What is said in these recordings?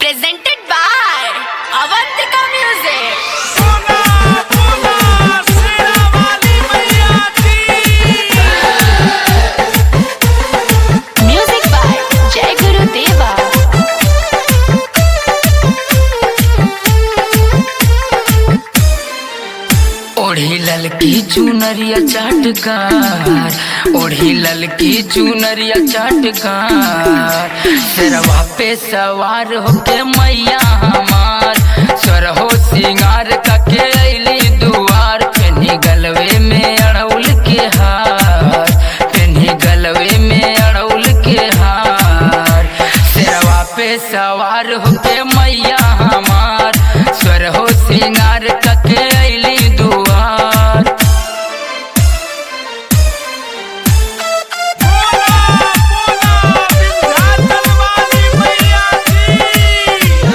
presented by Avantika Music. Puna, puna, Shiravali Maiya ki. Music by Jai Guru Deva. ओढ़ी ललकी चुनरिया चाटकार ओढ़ी ललकी चुनरिया चाटकार सरवा पे सवार होके मैया हमार सरहो सिंगार कके अली दुआर पेनी गलवे में अड़ौल के हार पेनी गलवे में अड़ौल के हार सरवा पे सवार होके मैया हमार स्वर हो सिंगार कके अली दुआर Puna, puna, Vindhyachal वाली मैया की।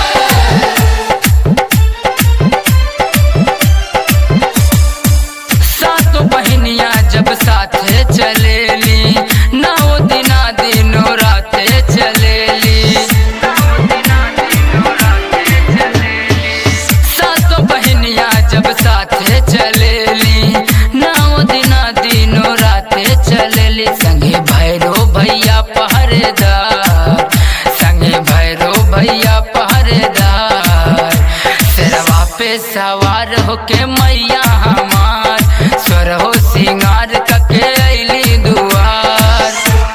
सातों बहनिया जब साथे चलेली नौ दिना दिनों राते चलेली सातों बहनिया जब साथे चलेली नौ दिना दिनों राते चलेली संगे भैरो भैया पहरेदार संगे भैरो भैया पहरेदार सिरवा पे सवार होके मैया हमार स्वर हो सिंगार कके अली दुआर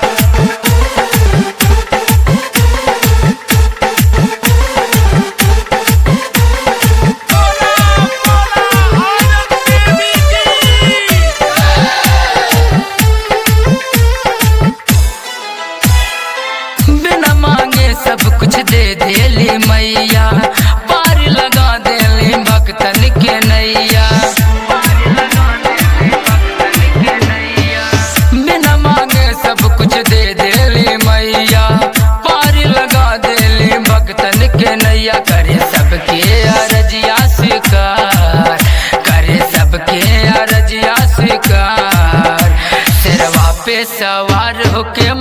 Puna, puna, Anand देवी की। बिना मांगे सब कुछ दे देली मैया पार लगा देली भक्तन के नैया बिना मांगे सब कुछ दे देली मैया पार लगा देली भक्तन के नैया करे सबके अरजिया स्वीकार करे सबके अरजिया स्वीकार सिरवा पे सवार होके